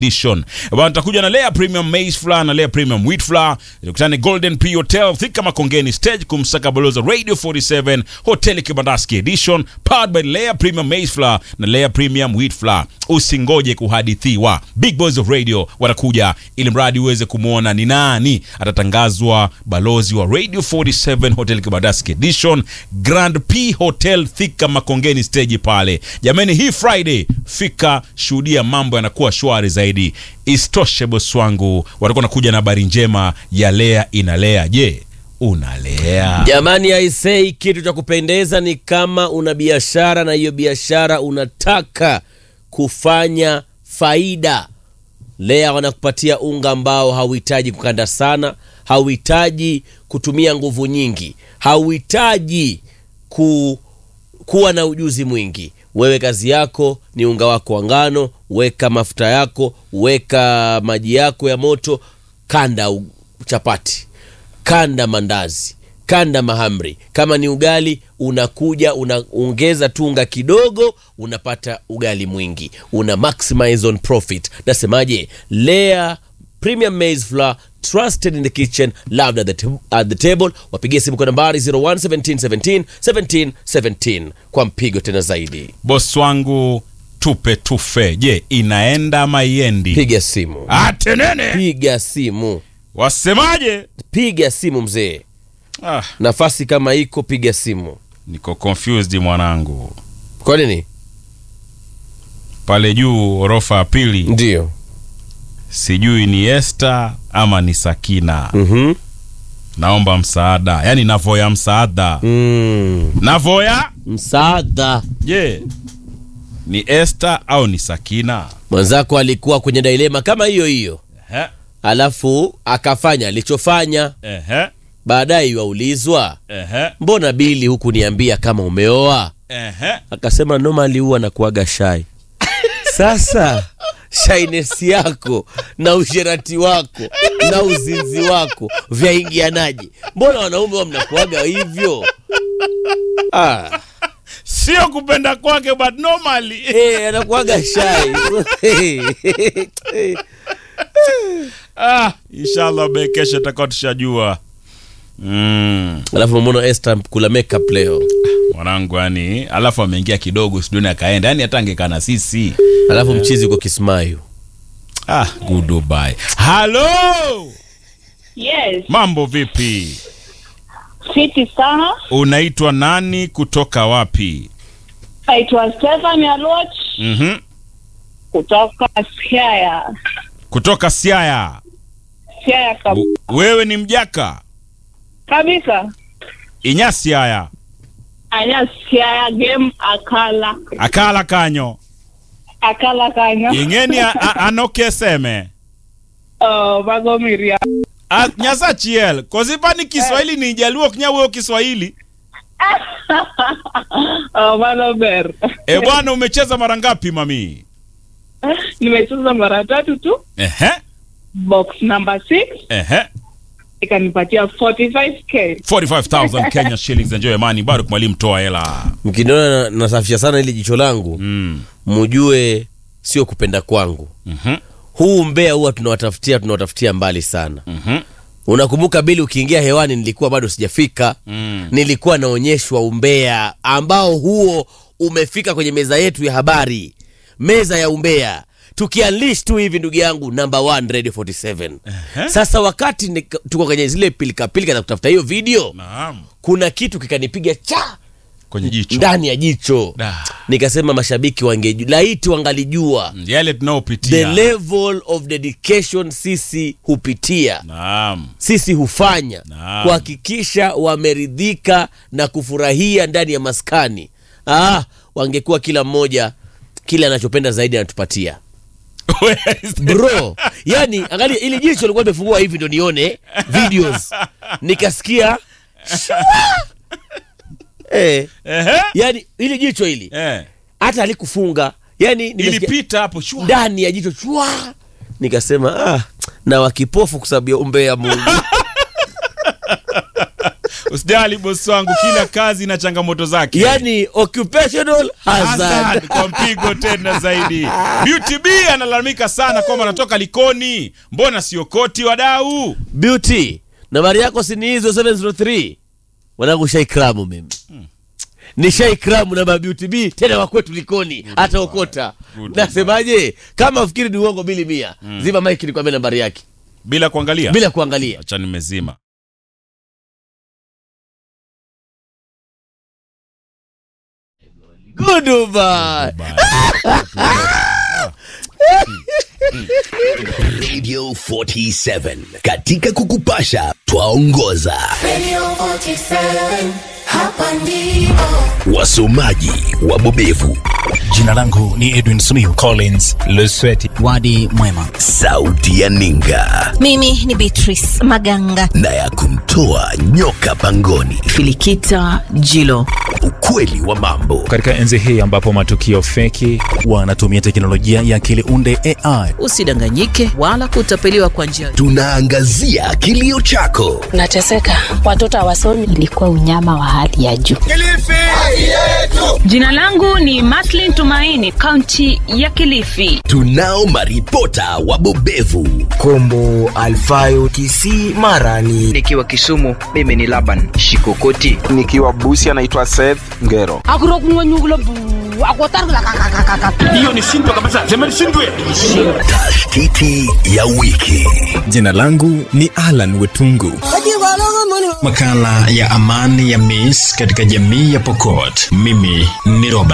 edition. Bwana nitakuja na Lea Premium Maize Flour na Lea Premium Wheat Flour. Tukutane Golden P Hotel Thika Makongeni stage kumsaka baloza Radio 47 Hotel Kibandaski edition powered by Lea Premium Maize Flour na Lea Premium Wheat Flour. Usingoje kuhadithiwa. Big Boys of Radio watakuja ili mradi uweze kumwona ni nani atatangazwa balozi wa Radio 47 Hotel Kibandaski edition Grand P Hotel Thika Makongeni stage pale. Jamani, hii Friday fika, shuhudia mambo yanakuwa shwari zaidi. Isitoshe bosi wangu watakuwa nakuja na habari njema ya Lea inalea. Je, unalea? Jamani, aisei, kitu cha kupendeza ni kama una biashara na hiyo biashara unataka kufanya faida. Lea wanakupatia unga ambao hauhitaji kukanda sana, hauhitaji kutumia nguvu nyingi, hauhitaji ku, kuwa na ujuzi mwingi. Wewe kazi yako ni unga wako wa ngano, weka mafuta yako, weka maji yako ya moto, kanda u- chapati kanda mandazi kanda mahamri kama ni ugali unakuja unaongeza tunga kidogo unapata ugali mwingi una maximize on profit nasemaje lea premium maize flour trusted in the kitchen loved at the, t- at the table wapigie simu kwa nambari 011717 17 17 kwa mpigo tena zaidi Bosi wangu tupe tufe. Je, inaenda ama iendi? piga simu Atenene piga simu wasemaje? piga simu mzee Ah, nafasi kama iko piga simu niko confused mwanangu. kwa nini Pale juu orofa ya pili, ndio sijui ni Esther ama ni Sakina. mm-hmm. Naomba msaada, yaani navoya msaada, mm. navoya. msaada Je, ni Esther au ni Sakina? mwenzako alikuwa kwenye dilema kama hiyo hiyo Ehe, alafu akafanya alichofanya ehe, baadaye iwaulizwa ehe, mbona bili huku niambia kama umeoa ehe. akasema normally huwa nakuaga shai sasa shainesi yako na usherati wako na uzinzi wako vyaingianaje mbona wanaume wa mnakuaga hivyo ah. Sio kupenda kwake but normally. hey, anakuaga shai Ah, inshallah be kesho tutakuwa tushajua. Mm, alafu mbona Esther kula makeup leo mwanangu yani, alafu ameingia kidogo studioni akaenda, yani hata angekaa na sisi. alafu mchizi uko kismayu Ah, goodbye. Halo, Yes, mambo vipi? fiti sana. Unaitwa nani? Kutoka wapi? Naitwa Stefan Alot Mhm. kutoka Siaya. Kutoka Siaya. Siaya kab W- Wewe ni mjaka kabisa. inya Siaya Anya Siaya game akala akala kanyo akala kanya. ingeni a- a- anokeseme Oh, magomiria. A- nyasa chiel kosipani kiswahili ni jaluo kinyawuoyo kiswahili oh, mano ber. e bwana umecheza mara ngapi mami Nimecheza mara tatu tu. ehe Box number 6 ehe ikanipatia 45k. 45000 Kenya shillings enjoy money bado mwalimu toa hela mkiniona na- nasafisha sana ili jicho langu mm. mujue sio kupenda kwangu mhm huu mbea huwa tunawatafutia tunawatafutia mbali sana mhm unakumbuka bili ukiingia hewani nilikuwa bado sijafika mm. nilikuwa naonyeshwa umbea ambao huo umefika kwenye meza yetu ya habari meza ya umbea tukianlish tu hivi ndugu yangu number one radio 47 sasa wakati nika- tuko kwenye zile pilikapilika za kutafuta hiyo video naam kuna kitu kikanipiga cha kwenye jicho ndani ya jicho Da. nikasema mashabiki wangeju laiti wangalijua yale the tunaopitia level of dedication sisi hupitia naam sisi hufanya Naam. kuhakikisha wameridhika na kufurahia ndani ya maskani ah, wangekuwa kila mmoja kile anachopenda zaidi anatupatia Where is the- bro yani angalia ili jicho likuwa limefungua hivi ndo nione videos nikasikia shwa! eh, ehe yani ili jicho hili eh hata alikufunga yani nimesikia- ilipita hapo shwa ndani ya jicho chwa nikasema ah, na wakipofu kwa sababu ya umbea mungu usijali bosi wangu kila kazi na changamoto zake yani occupational hazard Hazard kwa mpigo tena zaidi beauty b analalamika sana kwamba anatoka likoni mbona siokoti wadau beauty nambari yako si ni hizo 703 mwanangu shaikramu mimi ni shaikramu namba ya beauty b tena wakwetu likoni hata okota Good nasemaje kama ufikiri ni uongo bili mia zima mike nikwambia nambari yake bila kuangalia bila kuangalia acha nimezima goodbye Radio 47 katika kukupasha twaongoza Radio 47, hapa ndipo. wasomaji wabobevu Jina langu ni Edwin Simiyu Collins Lusweti. Wadi mwema. sauti ya ninga Mimi ni Beatrice Maganga. na ya kumtoa nyoka pangoni Filikita Jilo. ukweli wa mambo Katika enzi hii ambapo matukio feki wanatumia teknolojia ya akili unde AI Usidanganyike wala kutapeliwa kwa njia tunaangazia kilio chako nateseka watoto hawasomi Ilikuwa unyama wa hali ya juu. jina langu ni maslin tumaini kaunti ya kilifi tunao maripota wabobevu Kombo Alfayo Kisii Mara ni nikiwa Kisumu, mimi ni Laban Shikokoti. nikiwa Busi anaitwa Seth Ngero. tashtiti ya wiki Jina langu ni Alan Wetungu. Makala ya amani ya Miss katika jamii ya Pokot. Mimi ni Robert.